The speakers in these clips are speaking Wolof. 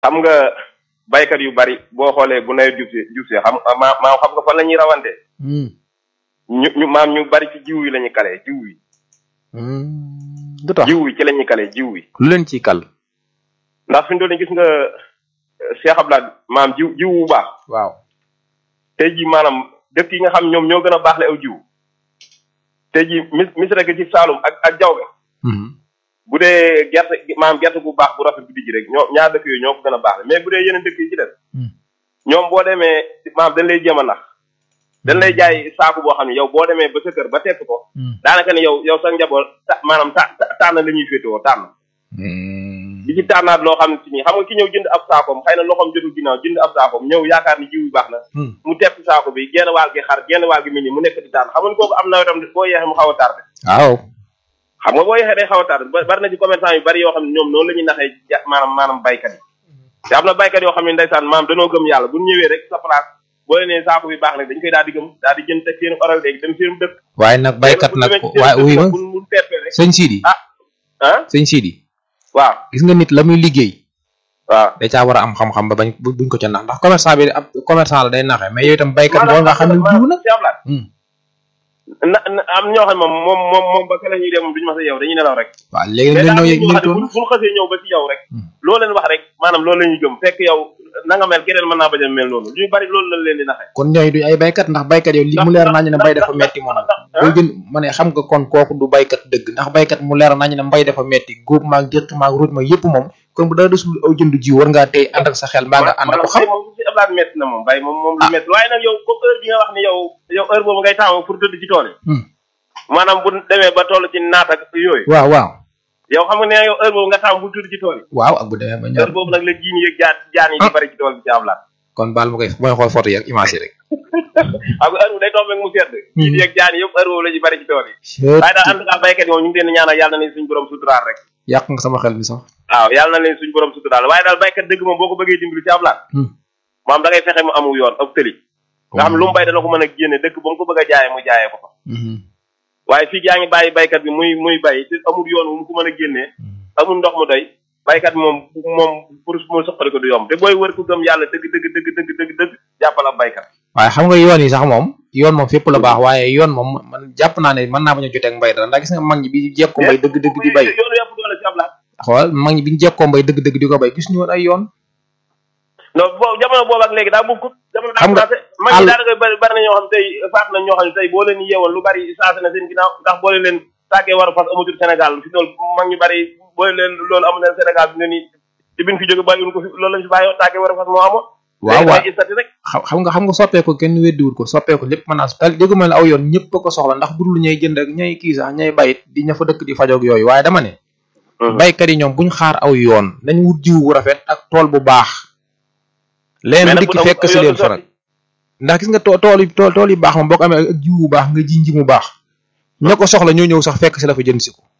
xam nga baykat yu bari boo xoolee bu nawet jub see jub see xam maa maa xam nga fan la ñuy rawante ñu ñu maam ñu bari ci jiw yi la ñuy kale jiw yi du tax jiw yi ci la ñuy kale jiw yi lu leen ciy kal ndax fi mu toll nii gis nga euh, Cheikh Abdoulaye maam jiw jiw bu baax waaw tey jii maanaam dëkk yi nga xam ñoom ñoo gën a baax la aw jiw tey jii mis mis rek ci Saalum ak ak Jawbe bu dee gerte maanaam gerte bu baax bu rafet bu dijj rek ñoo ñaar dëkk yooyu ñoo ko gën a baax la mais bu dee yeneen dëkk yi ci des ñoom boo demee maanaam dañ lay jéem a nax dañ lay jaay saaku boo xam ne yow boo demee ba sa kër ba tekk ko daanaka ne yow yow sa njaboot ta maanaam ta ta- tànn la ñuy féetewoo tànn di ci tànnaat loo xam ne si nii xam nga ki ñëw jënd ab saakoom xëy na loxoom jotul ginnaaw jënd ab saakoom ñëw yaakaar ni jiw bi baax na mu tepp saako bi genn waal gi xar genn waal gi mel ni mu nekk di tànn xam nga kooku am nawetam boo yeexee mu xaw a tardé waaw xam nga boo yeexee day xaw a tardé ba- bari na ci commerçant yu bari yoo xam ne ñoom noonu la ñuy naxee ja- maanaam maanaam baykat yi te am na baykat yoo xam ne ndeysaan maanaam danoo gëm yàlla bu ñu ñëwee rek sa place boo leen nee saako bi baax na dañ koy daal di gëm daal di jënd teg seen oral léegi dem seen dëkk waaye nag baykat nag waaye wuy ma bu mu teppee rek sëñ Sidi ah sëñ Sidi waaw gis nga nit la muy liggéey waaw da caa war a am xam-xam ba bañ bu- buñ ko ca nax ndax commerçant bi ab commerçant la day naxe mais yow itam baykat boo nga xam ne jiw nag Cheikh Abdoulaye na na am ñoo xam ne moom moom moom moom ba kala ñuy dem moom duñu mas a yow dañuy nelaw rek waaw léegi mais nag daal ñoo ñoo ñëw xam ne toon bu bu xasee ñëw ba ci yow rek loo leen wax rek maanaam loolu la ñuy gëm fekk yow na nga mel keneen mën naa bañ a mel noonu lu bari loolu lañ leen di naxe kon ñooy duñ ay baykat ndax baykat yow li mu leer nañ ne mbay dafa metti moom boo jën ma ne xam nga kon kooku du baykat dëgg ndax baykat mu leer nañ ne mbay dafa metti góob maag déq maag ruuj ma yëpp moom kon bu dara desul aw jënd jiw war ngaa tey ànd ak sa xel mbaa nga ànd ak ko xam moom si ablaat métti na moom bay moom moom lu métti waaye nag yow comme heure bi nga wax ni yow yow heure boobu ngay taamu pour tëdd ci tool yi maanaam bu demee ba toll ci naat ak yooyu waaw waaw yow xam nga ne yow heure boobu nga taamu pour tëdd ci tool yi waaw ak bu demee ba ñor heure boobu nag la jiin yeeg jaan jaan yi di bari ci tool bi ci ablaat kon baal ma koy mooy xool photo yi ak image yi rek xam nga heure bu day tombé mu sedd jiin yeeg jaan yëpp heure boobu la ci bari ci tool yi waaye daal en tout cas baykat yi moom ñu ngi leen di ñaanal yàlla na leen suñu borom suturaal rek yàq nga sama xel mi sax waaw yàlla na leen suñu borom suturaal waaye daal baykat dëgg moom boo ko bëggee dimbali ci ablaat maam da ngay fexe mu amu yoon ab tëli nga xam ne lu mu bay dana ko mën a génne dëkk ba mu ko bëgg a jaayee mu jaayee ko fa waaye fii yaa ngi bàyyi baykat bi muy muy bay te amul yoon wu mu ko mën a génnee amul ndox mu doy baykat bi moom moom pour mu soqali ko du yomb te booy wër ku gëm yàlla dëgg dëgg dëgg dëgg dëgg dëgg jàppal ab baykat waaye xam nga yoon yi sax moom yoon moom fépp la baax waaye yoon moom man jàpp naa ne mën naa bañ a joteeg mbay dara ndax gis nga mag ñi bi jekko mbay dëgg dëgg di bay yoonu yëpp doole ci ablaat xool mag ñi bi ñu jekkoo mbay dëgg dëgg di ko bay gis ñu woon ay yoon non boobu jamono boobu ak léegi daa bokkut jamono daa Xam nga, commencé mag ñi daanaka bari bari na ñoo xam tey faat na ñoo xam ne tey boo leen yeewoon lu bari changé na seen ginnaaw ndax boo leen leen tàggee war a fas amatul Sénégal fi dool mag ñu bari boo leen loolu amul leen Sénégal bi ne nii ci bin fi jóge bàyyiwuñ ko fi loolu lañ fi bàyyoon tàggee war a fas moo amoon waaw waaw ay istati rek xam xam nga xam nga soppeeku kenn weddiwul ko soppeeku lépp mën naa tal déggu mel ne aw yoon ñëpp a ko soxla ndax budul ñay jënd ak ñay kii sax ñay bayit di ña fa dëkk di fajoog yooyu waaye dama ne baykat yi ñoom buñ xaar aw yoon nañ wut jiw bu rafet ak tool bu baax leen Mais nag dikk bu fekk si yoon leen du sotti. faral ndax gis nga too tool yi tool tool yi baax moom boo ko amee ak jiw bu baax nga ji nji mu baax ña ko soxla ñoo ñëw sax fekk si la fa jënd si ko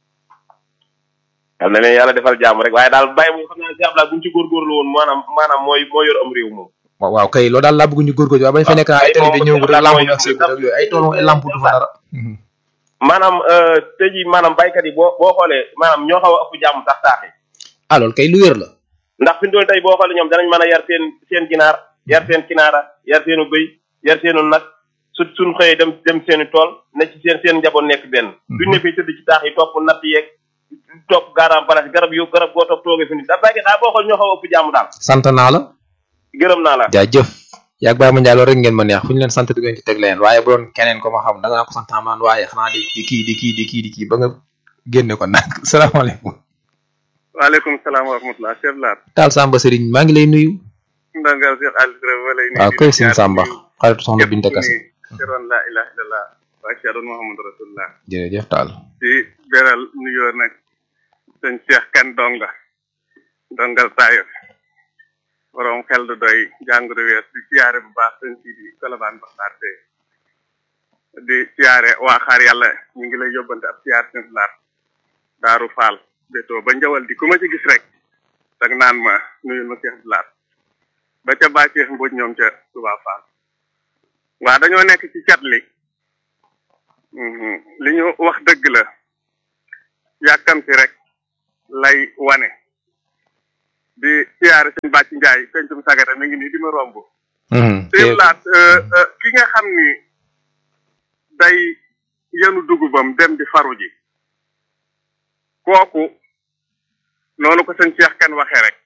yal na leen yàlla defal jàmm rek waaye daal bàyyi moom xam naa si Abdoulaye bu ñu ci góorgóorlu woon maanaam maanaam mooy moo yor am réew moom waaw waaw kay loolu daal laa bëgg ñu góorgóorlu waaye bañ fa nekk naa ay télé bi ñëw rek lamp bi ak seen ak yooyu ay tool moom ay lamp du fa dara maanaam tey jii maanaam baykat yi boo boo xoolee maanaam ñoo xaw a ëpp jàmm sax taax yi ah loolu kay lu wér la ndax fi mu doon tey boo xoolee ñoom danañ mën a yar seen seen ginaar yar seen kinaara yar seenu bëy yar seenu nag su suñ xëyee dem dem seeni tool ne ci seen seen njaboot nekk benn duñ ne fii tëdd ci taax yi topp natt yeeg topp gaaraam place garab yu garab goo topp toogee fi nit da baykat daal boo xool ñoo xaw a ëpp jàmm daal sant naa la gërëm naa la jaajëf yaag Baye Mandiaye loolu rek ngeen ma neex fu ñu leen sant di ngeen ci teg leen waaye bu doon keneen ko ma xam da nga ko sant amaan waaye xanaa di di kii di kii di kii di kii ba nga génne ko nag salaamaaleykum waaleykum salaam wa rahmatulah Cheikh Lar. Taal Samba Serigne maa ngi lay nuyu ndongal Cheikh Aliou Touré ma lay nuyu. waaw koy sëñ Samba xaritu soxna Binta Kase seroon laa ilaha illallah wa ashhadu muhammadu rasulullah jërëjëf Taal di beral nuyoo nag sëñ Cheikh Kan Donga dongal Tayo borom xel du doy jàngoro wees di siyaare bu baax sëñ si di kolobaan baxtaar te di siyaare waa xaar yàlla ñu ngi lay yóbbante ab siyaar sëñ Lar daaru faal bétoo ba njawal di ku ma ci gis rek dag naan ma nuyul ma Cheikh Lar ba ca bàcceex mbuj ñoom ca Touba Fall waa dañoo nekk ci cat li li ñu wax dëgg la yàkkamti rek lay wane di siyaare sëñ Bàcc Njaay pencum sagata mi ngi nii di ma romb sëñ laat ki nga xam ni day yenu dugubam dem di faru ji kooku noonu ko sëñ Cheikh kan waxee rek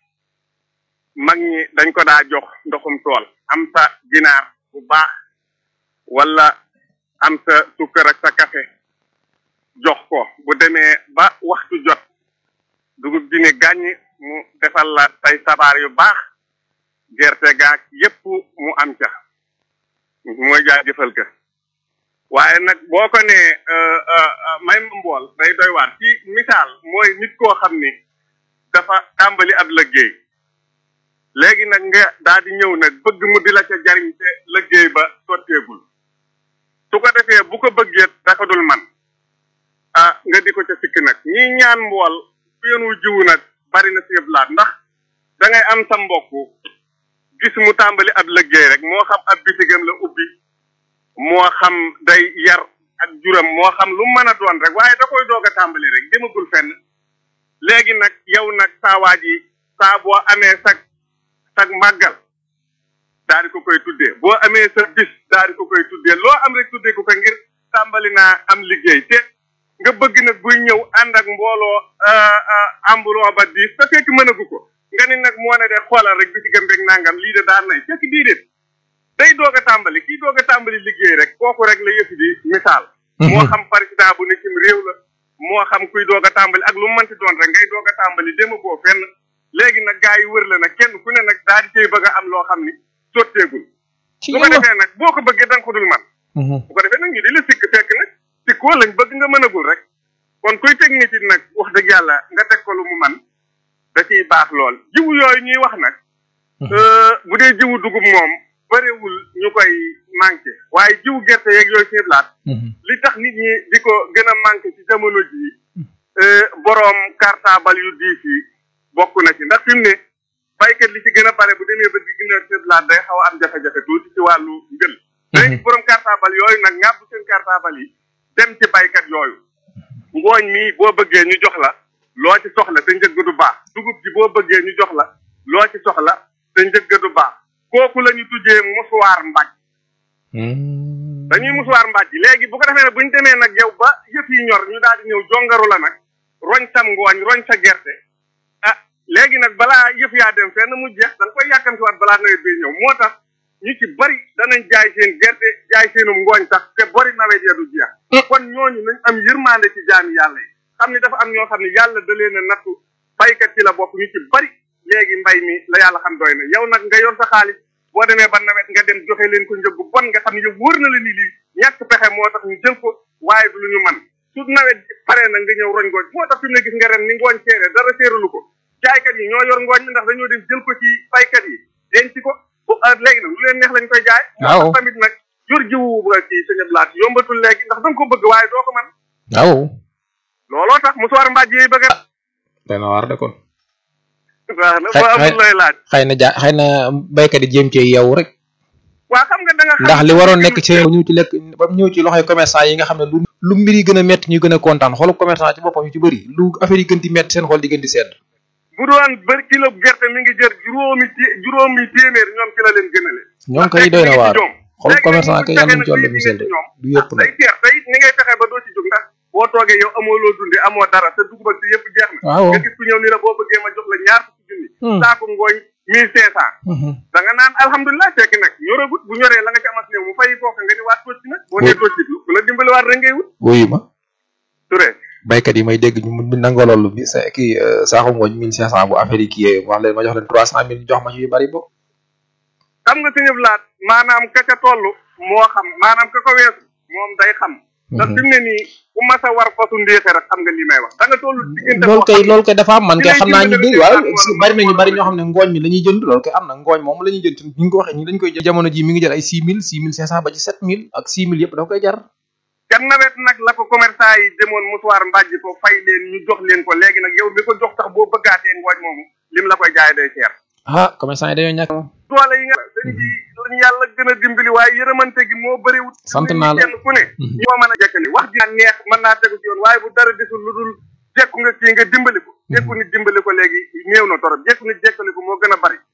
mag ñi dañ ko daa jox ndoxum tool am sa ginaar bu baax wala am sa sukkar ak sa café jox ko bu demee ba waxtu jot dugub ji ne gàññi mu defal la say sabaar yu baax gerte gaak yépp mu am ca mooy jaajëfal ka waaye nag boo ko nee may ma mbool day doy waar ci misaal mooy nit koo xam ni dafa tàmbali ab liggéey léegi nag nga daal di ñëw nag bëgg mu di la ca jariñ te liggéey ba sotteegul su ko defee bu ko bëggee daka dul man ah nga di ko ca sikk nag ñi ñaan mbool ku yenu jiwu nag bari na si laat ndax da ngay am sa mbokk gis mu tàmbali ab liggéey rek moo xam ab bitigam la ubbi moo xam day yar ak juram moo xam lu mën a doon rek waaye da koy doog a tàmbali rek demagul fenn léegi nag yow nag saa waaj yi saa boo amee sag sag màggal daal di ko koy tuddee boo amee sa bis daal di ko koy tuddee loo am rek tuddee ko ko ngir tàmbali naa am liggéey te nga bëgg nag buy ñëw ànd ak mbooloo ambuloo ba diis te fekk mënagu ko nga ni nag moo ne de xoolal rek bi ci gëm rek nangam lii de daan nay fekk bii de day doog a tàmbali kii doog a tàmbali liggéey rek kooku rek la yëf di misaal moo xam président bu ne cim réew la moo xam kuy doog a tàmbali ak lu mënti doon rek ngay doog a tàmbali déma boo fenn léegi nag gaa yi wër la nag kenn ku ne nag daal di cay bëgg a am loo xam ni sotteegul su ko defee nag boo ko bëggee da nga ko dul man bu ko defee nag ñu di la sikk fekk nag sikkoo lañ bëgg nga mënagul rek kon kuy teg nit nag wax dëgg yàlla nga teg ko lu mu man da ciy baax lool jiwu yooyu ñuy wax nag bu dee jiwu dugub moom bëriwul ñu koy manqué waaye jiwu gerte yeeg yooyu seen laat li tax nit ñi di ko gën a manqué ci jamono jii boroom cartable yu diis yi bokk na ci ndax fi mu ne baykat li ci gën a bare bu demee ba di gën a seen laat day xaw a am jafe-jafe tuuti ci wàllu njël léegi boroom cartable yooyu nag ngàbb seen cartable yi dem ci baykat yooyu ngooñ mi boo bëggee ñu jox la loo ci soxla te njëgg du baax dugub ji boo bëggee ñu jox la loo ci soxla te njëgg du baax kooku la ñu tuddee musuwaar mbaj dañuy musuwaar mbaj léegi bu ko defee nag bu ñu demee nag yow ba yëf yi ñor ñu daal di ñëw jongaru la nag roñ sam ngooñ roñ sa gerte ah léegi nag balaa yëf yaa dem fenn mu jeex da nga koy yàkkamtiwaat balaa nawet bi ñëw moo tax ñu ci bari danañ jaay seen gerte jaay seenum ngooñ sax te bari nawet ya du jeex kon ñooñu nañ am yërmande ci jaami yàlla yi xam ni dafa am ñoo xam ne yàlla da leen a nattu baykat ci la bokk ñu ci bari léegi mbay mi la yàlla xam doy na yow nag nga yor sa xaalis boo demee ba nawet nga dem joxe leen ko njëg bu bon nga xam ne yow wóor na la ni lii ñàkk pexe moo tax ñu jël ko waaye du lu ñu man su nawet pare na nga ñëw roñ ngooñ moo tax fi mu ne gis nga ren ni ngooñ seere dara seeralu ko jaaykat yi ñoo yor ngooñ mi ndax dañoo dem jël ko ci baykat yi denc ko bu léegi nag lu leen neex lañ koy jaay moo tax tamit nag yor jiwu ba ci sëñ Blaat yombatul léegi ndax da nga ko bëgg waaye doo ko man waaw looloo tax musuwaar mbaaj yi bëgg a dana waar de kon waaw na boo amul lay laaj xëy na ja xëy na béykat yi jéem cee yeewu rek waa xam nga da nga ndax li waroon nekk ci ñëw ci lekk ba ñëw ci loxoy commerçant yi nga xam ne lu lu mbir yi gën a métti ñu gën a kontaan xoolu commerçant ci boppam yu ci bëri lu affaire yi gën di métti seen xol di gën di sedd bu doon bëri kilo gerte mi ngi jër juróomi té juróomi téeméer ñoom ci la leen gënale ñoom kay doy na waar xoolu commerçant kay yàlla ci yàlla musal de du yëpp day nag seer tey ni ngay fexe ba doo ci jóg ndax boo toogee yow amoo loo dunde amoo dara te dugub ak si yëpp jeex na waaw nga gis ku ñëw ni la boo bëggee ma jox la ñaar fukki junni saako ngooñ mille cinq cent da nga naan alhamdulilah fekk nag ñoragut bu ñoree la nga ci amas néew mu fay kooka nga ni waat tocc nag boo nee tocc ku la dimbali waat rek ngay wut wuyu ma Touré baykat yi may dégg ñu ñu nangoo loolu bi sa kii saaxu ngooñ mille cinq cent bu affaire yi kii wax leen ma jox leen trois cent mille jox ma ci yu bari bo xam nga suñu laat maanaam ka ca toll moo xam maanaam ka ko weesu moom day xam ndax fi mu ne nii ku mas a war fasu ndéexe rek xam nga li may wax da nga toll diggante loolu boo kay xam ne loolu kay dafa am man kay li xam lay naa ñu dimbali bëri waaw rek daal bari na ñu moo bari la ñoo xam ne ngooñ mi la ñuy jënd loolu kay am na ngooñ moom la ñuy jënd ñu ngi ko waxee ñi dañ koy jël jamono ji mi ngi jël ay six mille six mille cinq cent ba ci sept mille ak six mille yëpp da koy jar kan nawet nag la ko commerçant yi demoon musuwaar mbàjj ko fay leen ñu jox leen ko léegi nag yow mi ko jox sax boo bëggaatee ngooñ moomu lim la koy jaay day seer ah commerçant yi dañoo ñàkk moom doole yi nga dañ ci lañu yàlla gën a dimbali waaye yërëmante gi moo bëriwut Sant naa la. kenn ku ne ñoo mën a jekkali wax ji neex mën naa tegu ci yoon waaye bu dara desul lu dul jekku nga kii nga dimbali ko jekku nit dimbali ko léegi néew na torop jekku nit jekkali ko moo gën a bari